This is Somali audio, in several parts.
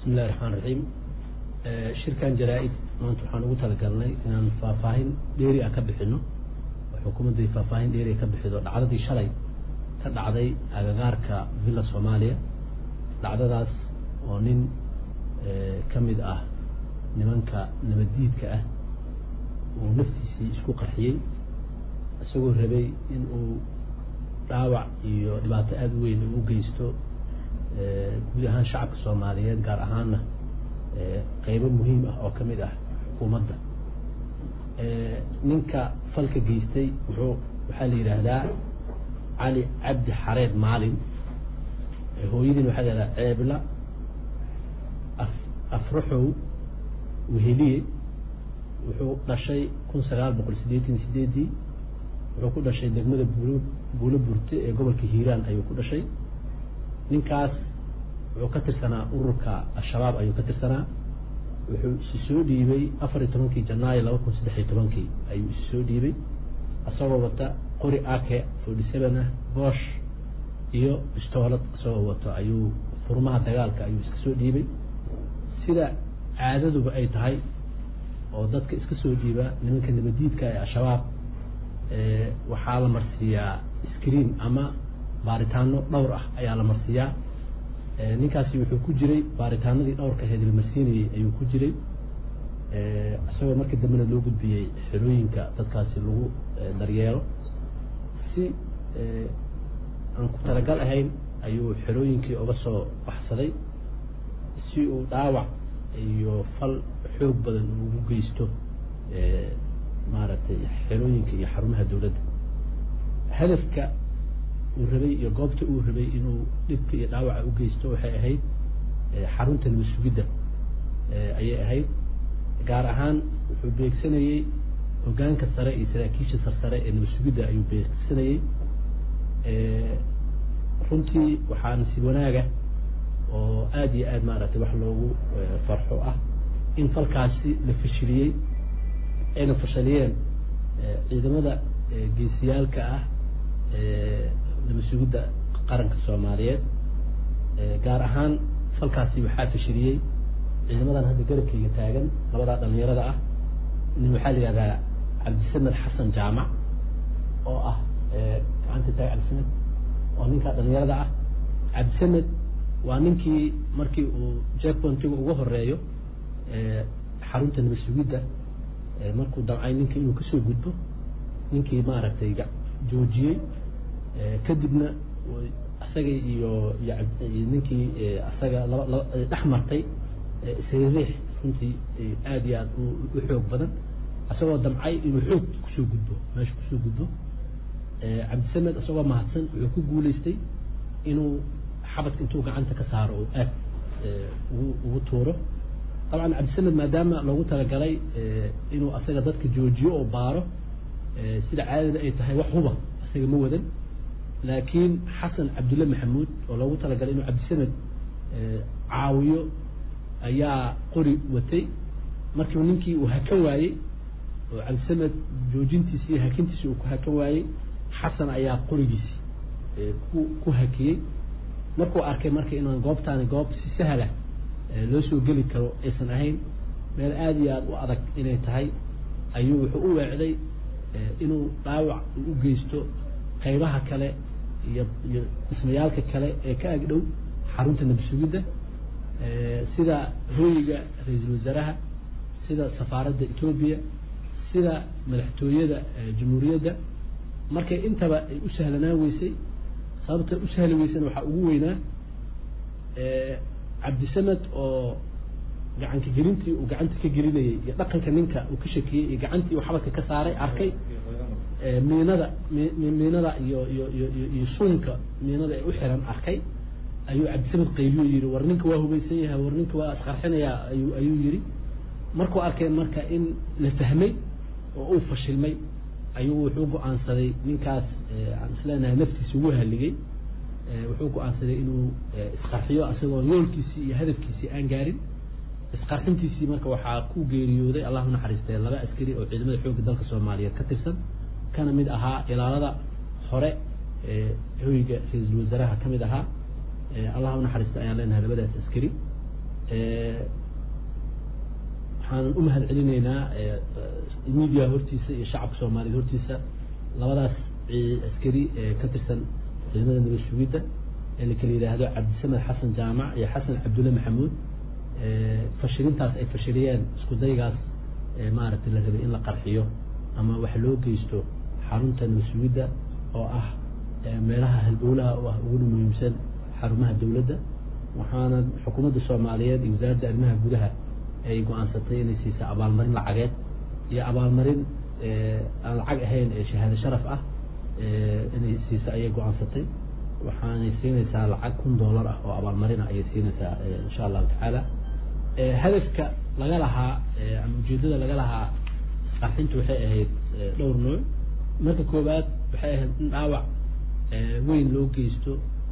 bismillahi raxmaan raxiim shirkan jaraa-id maanta waxaan ugu talagalnay inaan faahfaahin dheeri ah ka bixino oo xukuumadday faahfaahin dheeri a ka bixido dhacdadii shalay ka dhacday agagaarka villa soomaaliya dhacdadaas oo nin ka mid ah nimanka nabaddiidka ah uu naftiisii isku qarxiyey isagoo rabay in uu dhaawac iyo dhibaato aada u weyn uu u geysto guud ahaan shacabka soomaaliyeed gaar ahaanna qeybo muhiim ah oo ka mid ah xukuumadda ninka falka geystay wuxuu waxaa la yidhaahdaa cali cabdi xareed maalin hooyadiina waxaa la yihahdaa ceebla afraxow weheliye wuxuu dhashay kun sagaal boqol siddeetan sideedii wuxuu ku dhashay degmada buulo buulo burte ee gobolka hiiraan ayuu ku dhashay ninkaas wuxuu ka tirsanaa ururka al-shabaab ayuu ka tirsanaa wuxuu isi soo dhiibay afar iyo tobankii janaayo laba kun saddex iyo tobankii ayuu isi soo dhiibay isagoo wata qori ake forty seven ah boosh iyo bistoolad isagoo wato ayuu furmaha dagaalka ayuu iska soo dhiibay sida caadaduba ay tahay oo dadka iska soo dhiiba nimanka nabadiidka ee al-shabaab waxaa la marsiiyaa screen ama baaritaano dhowr ah ayaa la marsiiyaa ninkaasi wuxuu ku jiray baaritaanadii dhowrka aheed la marsiinayey ayuu ku jiray isagoo markii dambena loo gudbiyey xerooyinka dadkaasi lagu daryeelo si aan ku talagal ahayn ayuu xerooyinkii uga soo baxsaday si uu dhaawac iyo fal xoog badan ugu geysto maaragtay xerooyinka iyo xarumaha dawladda hadafka uu rabay iyo goobta uu rabay inuu dhibka iyo dhaawaca u geysto waxay ahayd xarunta nabad sugidda ayay ahayd gaar ahaan wuxuu beegsanayey hogaanka sare iyo saraakiisha sarsare ee nabad sugidda ayuu beegsanayey runtii waxaa nasiib wanaaga oo aada iyo aada maaragtay wax loogu farxo ah in falkaasi la fashiliyey ayna fashaliyeen ciidamada geesiyaalka ah nabad sugidda qaranka soomaaliyeed gaar ahaan falkaasi waxaa fashiliyey ciidamadan hadda garabkayga taagan labadaa dhalinyarada ah nin waxaa la yihahdaa cabdisamed xasan jaamac oo ah gacanta taag cabdisamed oo ninkaa dhalinyarada ah cabdisamed waa ninkii markii uu jackpontiga uga horeeyo xarunta nabad sugidda markuu damcay ninka inuu kasoo gudbo ninkii maaragtay joojiyey kadibna isaga iyo ninkii isaga laba laba dhex martay sariix runtii aada iyo aad u xoog badan isagoo damcay inuu xoog kusoo gudbo meesha kusoo gudbo cabdisamed isagoo mahadsan wuxuu ku guuleystay inuu xabadka intuu gacanta ka saaro oo aad ugu ugu tuuro dabcan cabdisamed maadaama loogu talagalay inuu asaga dadka joojiyo oo baaro sida caadada ay tahay wax huba isaga ma wadan laakiin xasan cabdulle maxamuud oo loogu talagalay inuu cabdisamed caawiyo ayaa qori watay markiiba ninkii uu hakan waayey oo cabdisamed joojintiisi iyo hakintiisi uu ku hakan waayey xasan ayaa qorigiisi ku ku hakiyey markuu arkay marka inaan goobtaani goob si sahla loo soo geli karo aysan ahayn meel aada iyo aada u adag inay tahay ayuu wuxuu u weecday inuu dhaawac u geysto qaybaha kale iyo iyo dhismayaalka kale ee ka agdhow xarunta nabad sugidda sida hooyiga ra-iisul wasaaraha sida safaaradda etoobiya sida madaxtooyada jamhuuriyadda markay intaba ay u sahlanaan weysay sababta u sahli weysana waxaa ugu weynaa cabdisamed oo gacanka gelintii uu gacanta ka gelinayey iyo dhaqanka ninka uu ka shakiyey iyo gacantii uu xabadka ka saaray arkay miinada miinada iyo iyo iyo iyo suunka miinada ee u xiran arkay ayuu cabdisamed qayliyo yihi war ninka waa hubaysan yahay war ninka waa isqarxinayaa ayu ayuu yihi markuu arkay marka in la fahmay oo uu fashilmay ayuu wuxuu go-aansaday ninkaas aan isleenahay naftiisa ugu haligay wuxuu go-aansaday inuu isqarxiyo isagoo yoolkiisii iyo hadafkiisii aan gaarin isqarxintiisii marka waxaa ku geeriyooday allah unaxariistay laba askari oo ciidamada xoogga dalka soomaaliyeed ka tirsan kana mid ahaa ilaalada hore hoyga ra-iisul wasaaraha ka mid ahaa allah unaxariista ayaan leenahay labadaas askari waxaan u mahad celinaynaa media hortiisa iyo shacabka soomaaliyeed hortiisa labadaas askari ee ka tirsan ciidamada nabad sugidda ee la kala yidhaahdo cabdisamed xasan jaamac iyo xasan cabdulle maxamuud fashilintaas ay fashiliyeen isku daygaas maaragtay la rabay in la qarxiyo ama wax loo geysto xarunta nabad sugidda oo ah meelaha halbowlaha u ah uguna muhiimsan xarumaha dowladda waxaana xukuumadda soomaaliyeed iyo wasaaradda arrimaha gudaha ay go-aansatay inay siisa abaalmarin lacageed iyo abaalmarin aan lacag ahayn ee shahaado sharaf ah inay siisa ayay go-aansatay waxaanay siinaysaa lacag kun dollar ah oo abaalmarin ah ayay siinaysaa insha allahu tacaala hadafka laga lahaa ama ujeedada laga lahaa qarxintu waxay ahayd dhowr nooc marka koowaad waxay ahayd in dhaawac weyn loo geysto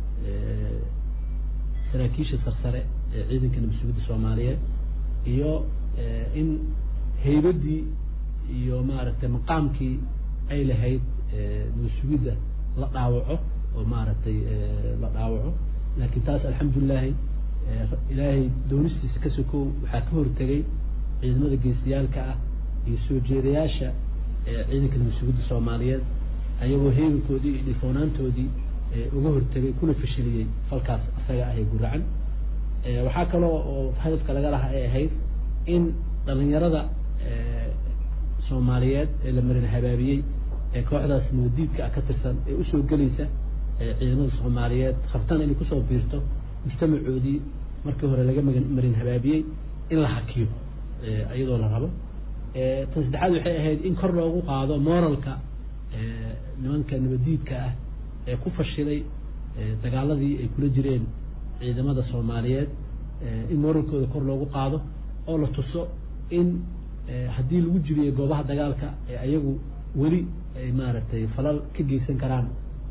saraakiisha sarsare ee ciidanka nabad sugidda soomaaliyeed iyo in haybaddii iyo maaragtay maqaamkii ay lahayd nabad sugidda la dhaawaco oo maaragtay la dhaawaco laakiin taas alxamdulilahi ilaahay doonistiisa ka sokow waxaa ka hortegay ciidamada geesiyaalka ah iyo soo jeedayaasha ciidanka nabad sugidda soomaaliyeed ayagoo heegankoodii iyo dhifoonaantoodii uga hortegay kuna fashiliyey falkaas isaga ah ee guracan waxaa kaloo oo hadafka laga lahaa ay ahayd in dhalinyarada soomaaliyeed ee la marin habaabiyey ee kooxdaas nabadiidka ah ka tirsan ee usoo gelaysa ciidamada soomaaliyeed rabtana inay kusoo biirto mujtamacoodii markii hore laga marin habaabiyey in la hakiyo iyadoo la rabo tan saddexaad waxay ahayd in kor loogu qaado moralka nimanka nabadiidka ah ee ku fashilay dagaaladii ay kula jireen ciidamada soomaaliyeed in moralkooda kor loogu qaado oo la tuso in haddii lagu jiriyo goobaha dagaalka ee ayagu weli ay maaragtay falal ka geysan karaan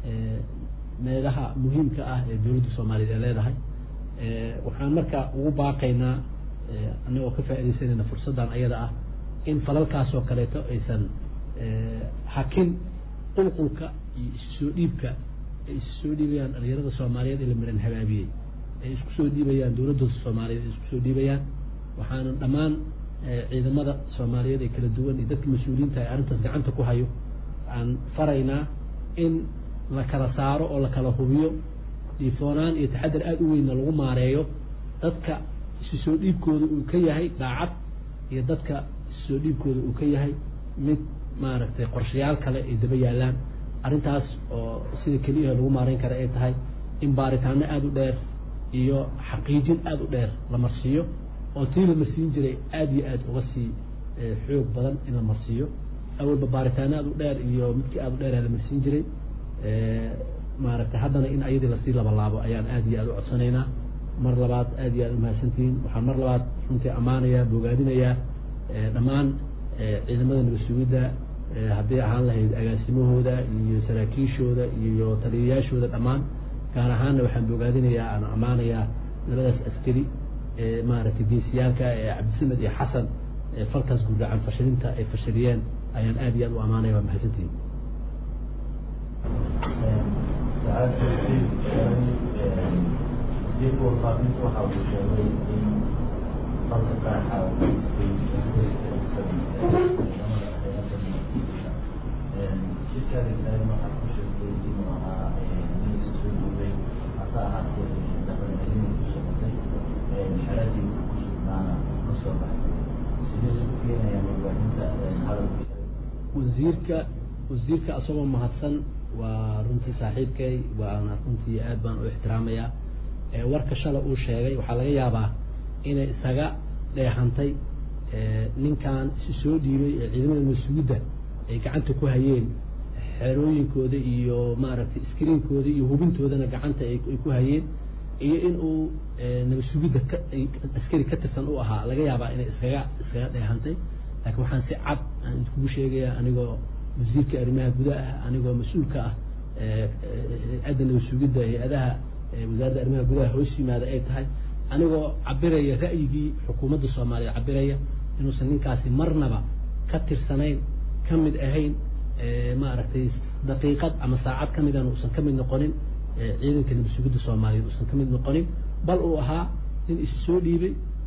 meelaha muhiimka ah ee dowladda soomaaliyeed ay leedahay waxaan marka ugu baaqaynaa annagoo ka faaidaysanayna fursaddan ayada ah in falalkaasoo kaleeto aysan hakin qulqulka iyo isu soo dhiibka ay isu soo dhiibayaan dhalinyarada soomaaliyeed ee la maran habaabiyey ay isku soo dhiibayaan dowladda soomaaliyeed ay isku soo dhiibayaan waxaana dhammaan ciidamada soomaaliyeed ee kala duwan iyo dadka mas-uuliyiinta ee arrintaas gacanta ku hayo aan faraynaa in la kala saaro oo la kala hubiyo dhiifoonaan iyo taxadar aada u weynna lagu maareeyo dadka isu soo dhiibkooda uu ka yahay daacad iyo dadka isu soo dhiibkooda uu ka yahay mid maaragtay qorshayaal kale ay daba yaalaan arrintaas oo sida keliyaha lagu maareyn kara ay tahay in baaritaano aada u dheer iyo xaqiijin aada u dheer la marsiiyo oo tii la marsiin jiray aada iyo aada uga sii xoog badan in la marsiiyo awalba baaritaano aada u dheer iyo midkii aada u dheera la marsiin jiray maaragtay haddana in ayadii lasii labalaabo ayaan aada iyo aada u codsanaynaa mar labaad aada iyo aada umahadsantihiin waxaan mar labaad runtii ammaanayaa bogaadinayaa dhammaan ciidamada nabad sugidda hadday ahaan lahayd agaasimahooda iyo saraakiishooda iyo taliyayaashooda dhammaan gaar ahaanna waxaan bogaadinayaa aan ammaanayaa labadaas askari ee maaragtay geesiyaalka ee cabdisamed iyo xasan ee falkaas gurgacan fashilinta ay fashiliyeen ayaan aada iyo aada u ammaanaya waa mahadsantihiin dib warfaafinta waxa uu sheegay in falka qaraxa shirkaada ilaahay waxaa ku sheegtay inuu ahaa nin soo duubay hase ahaatee dhaqancelin ku socotay xeradii ku sugnaana ka soo baxday sidee isu keenayaan warbaahinta hadalka wasiirka wasiirka asagoo mahadsan waa runtii saaxiibkay waana runtii aad baan u ixtiraamayaa warka shala uu sheegay waxaa laga yaabaa inay isaga dheehantay ninkan isu soo dhiibay ee ciidamada mas-uudda ay gacanta ku hayeen xerooyinkooda iyo maaragtay iskriinkooda iyo hubintoodana gacanta ay ku hayeen iyo in uu nabad sugidda ka askari ka tirsan u ahaa laga yaabaa inay iskaga iskaga dheehantay laakiin waxaan si cad aan idkugu sheegayaa anigoo wasiirka arrimaha gudaha ah anigoo mas-uulka ah hay-adda nabad sugidda hay-adaha wasaaradda arrimaha gudaha hoos yimaada ay tahay anigoo cabiraya ra'yigii xukuumadda soomaaliya cabiraya inuusan ninkaasi marnaba ka tirsanayn ka mid ahayn maaragtay daqiiqad ama saacad ka midana uusan ka mid noqonin ciidanka nabad sugidda soomaaliyeed uusan ka mid noqonin bal uu ahaa nin isu soo dhiibay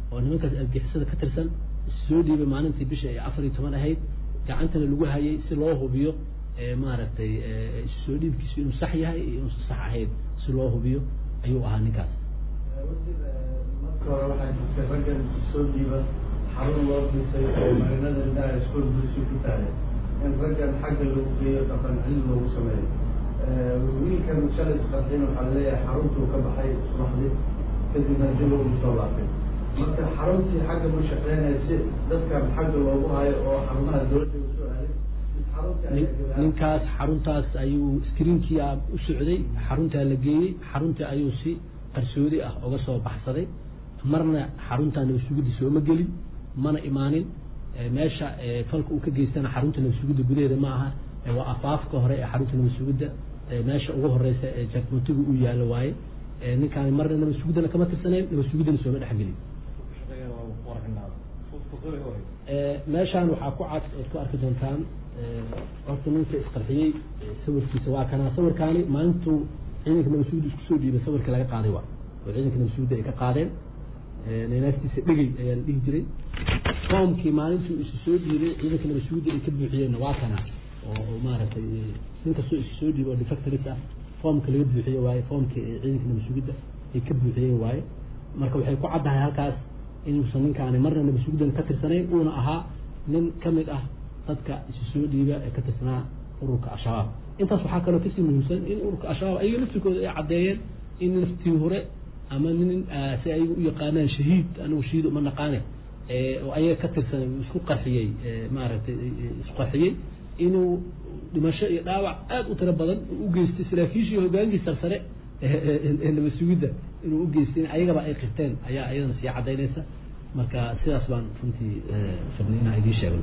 oo nimankaas argixisada ka tirsan soo dhiibay maalintii bisha ay afar iyo toban ahayd gacantana lagu hayay si loo hubiyo maaragtay soo dhiibkiisu inuu sax yahay iyo inuusan sax ahayn si loo hubiyo ayuu ahaa ninkaas marka hore waxaa jirtay raggan soo dhiiba xarun loo dhisay oo marinada indhaha iskool bulsi ku tahay in raggan xagga lagu geeyo dhaqan cilmi loogu sameeyo wiilkan shalay isqarxin waxaa laleeyahay xaruntuu ka baxay subaxdii kadibna dib ugu soo laabtay marka xaruntii xagga ma shaqeynaya si dadkan xagga loogu hayo oo xarumaha dowladda usoo aaday ninkaas xaruntaas ayuu screenkia u socday xaruntaa la geeyey xaruntii ayuu si qarsoodi ah uga soo baxsaday marna xaruntaa nabadsugidda sooma gelin mana imaanin meesha falka uu ka geystana xarunta nabadsugidda gudaheeda ma aha waa afaafka hore ee xarunta nabadsugidda meesha ugu horeysa ee jakmontiga uu yaalo waaye ninkaan marna nabadsugiddana kama tirsanayn nabadsugiddana sooma dhexgelin meeshaan waxaa ku cad ood ku arki doontaan horta ninka isqarxiyey sawirkiisa waa kanaa sawirkaani maalintuu ciidanka nabadsugidda isku soo dhiibay sawirka laga qaaday waa oo ciidanka nabadsugidda ay ka qaadeen neenaastiisa dhegey ayaa la dhihi jiray foomkii maalintuu isu soo dhiibay ciidanka nabadsugidda ay ka buuxiyeenna waa kana oo maaragtay nin kastoo isu soo dhiibay oo defactoris ah foomka laga buuxiye waaye foomkii ee ciidanka nabadsugidda ay ka buuxiyeen waaye marka waxay ku caddahay halkaas inuusan ninkaani marna nabadsugiddan ka tirsanayn uuna ahaa nin ka mid ah dadka isu soo dhiiba ee ka tirsanaa ururka al-shabaab intaas waxaa kaloo kasii muhiimsan in ururka al-shabaab ayaga laftirkooda ay caddeeyeen in naftii hore ama nin si ayaga u yaqaanaan shahiid anigu shahiid uma naqaane oo ayaga ka tirsan isku qarxiyey maaragtay isku qarxiyey inuu dhimasho iyo dhaawac aada u tiro badan u geystay saraakiishii hogaankii sarsare ee nabadsugidda inuu u geystay ayagaba ay qirteen ayaa iyadana sii cadaynaysa marka sidaas baan runtii rabnay inaan idiin sheegno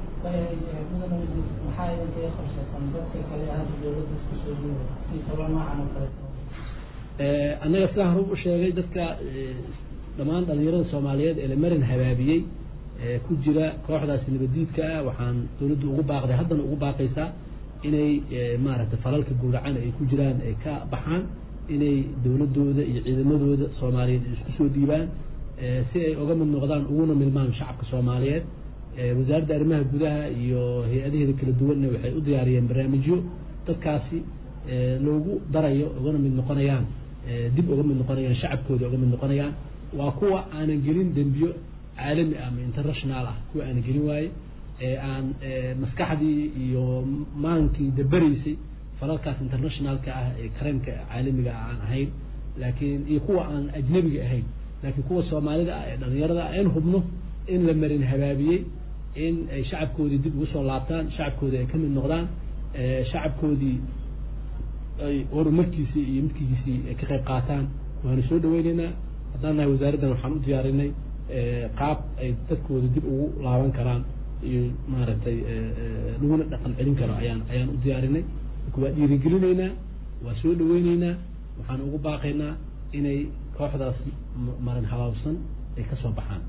maxaa idinkaga qorshaysan dadka kale hadda dowladda isku soo dhiiba si talo noocan oo kale annaga sidaan hore u sheegay dadka dhammaan dhalinyarada soomaaliyeed ee la marin habaabiyey ku jira kooxdaasi nabadiidka ah waxaan dowladdu ugu baaqday haddana ugu baaqaysaa inay maaragtay falalka gowracan ay ku jiraan ay ka baxaan inay dowladooda iyo ciidamadooda soomaaliyeed isku soo dhiibaan si ay uga mid noqdaan uguna milmaan shacabka soomaaliyeed wasaaradda arrimaha gudaha iyo hay-adaheeda kala duwanna waxay u diyaariyeen barnaamijyo dadkaasi loogu darayo ugana mid noqonayaan dib uga mid noqonayaan shacabkooda uga mid noqonayaan waa kuwa aanan gelin dembiyo caalami ah ama international ah kuwa aanan gelin waaye ee aan maskaxdii iyo maankii daberaysay falalkaas internationalka ah ee kareemka caalamiga ah aan ahayn laakiin iyo kuwa aan ajnabiga ahayn laakiin kuwa soomaalida ah ee dhalinyarada ah in hubno in la marin habaabiyey in ay shacabkoodii dib ugu soo laabtaan shacabkoodii ay ka mid noqdaan shacabkoodii ay horumarkiisii iyo midkiisii ay ka qayb qaataan waanu soo dhaweyneynaa haddaan nahay wasaaraddan waxaan u diyaarinay qaab ay dadkooda dib ugu laaban karaan iyo maaragtay laguna dhaqan celin karo ayaan ayaan u diyaarinay marka waa dhiirigelinaynaa waa soo dhaweyneynaa waxaan ugu baaqaynaa inay kooxdaas marin habaabsan ay ka soo baxaan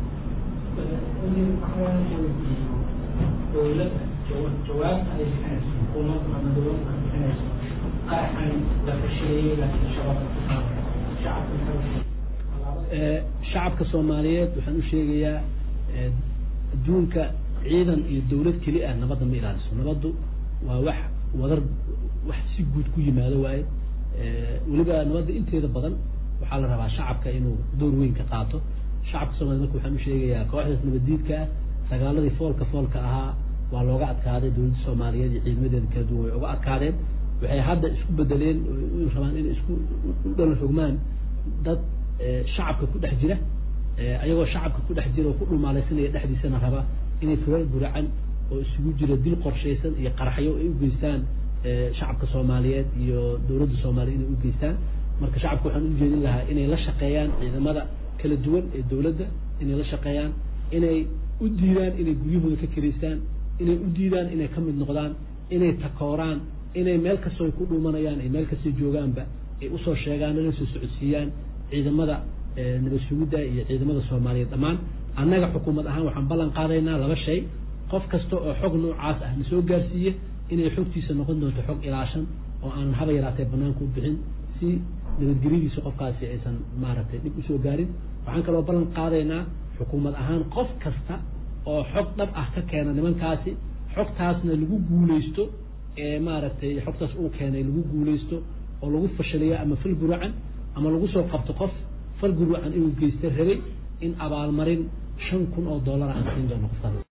dowladda jawaabta ay bixinayso xukuumadda ama dowladda ka bixinayso qaraxan la fashiliyey laakiin shababka shacabka shacabka soomaaliyeed waxaan u sheegayaa adduunka ciidan iyo dowlad keli ah nabadda ma ilaaliso nabaddu waa wax wadar wax si guud ku yimaado waaye weliba nabadda inteeda badan waxaa la rabaa shacabka inuu door weyn ka qaato shacabka soomaliya marka waxaan u sheegayaa kooxdaas nabaddiidka ah sagaaladii foolka foolka ahaa waa looga adkaaday dowladda soomaaliyeed iyo ciidamadeeda kala duwan way uga adkaadeen waxay hadda isku bedeleen u rabaan inay isku u dhalan xogmaan dad shacabka ku dhex jira ayagoo shacabka ku dhex jira oo ku dhumaalaysanaya dhexdiisana raba inay furar buracan oo isugu jira dil qorshaysan iyo qaraxyo ay u geystaan shacabka soomaaliyeed iyo dowladda soomaaliya inay u geystaan marka shacabka waxaan u jeedin lahaa inay la shaqeeyaan ciidamada kala duwan ee dowladda inay la shaqeeyaan inay u diidaan inay guryahooda ka keraystaan inay u diidaan inay ka mid noqdaan inay takooraan inay meel kastoo ay ku dhuumanayaan ay meel kastoo joogaanba ay usoo sheegaan la soo socodsiiyaan ciidamada nabad sugidda iyo ciidamada soomaaliyeed dhammaan annaga xukuumad ahaan waxaan ballan qaadaynaa laba shay qof kasta oo xog noocaas ah na soo gaarsiiye inay xogtiisa noqon doonto xog ilaashan oo aanan haba yaraatee banaanka u bixin si nabadgelyadiisa qofkaasi aysan maaragtay dhib usoo gaarin waxaan kaloo ballan qaadaynaa xukuumad ahaan qof kasta oo xog dhab ah ka keena nimankaasi xogtaasna lagu guuleysto ee maaragtay xogtaas uu keenay lagu guuleysto oo lagu fashaliyo ama fal gurucan ama lagu soo qabto qof fal gurucan inuu geysta rabay in abaalmarin shan kun oo dollar aan siin doono qofkaas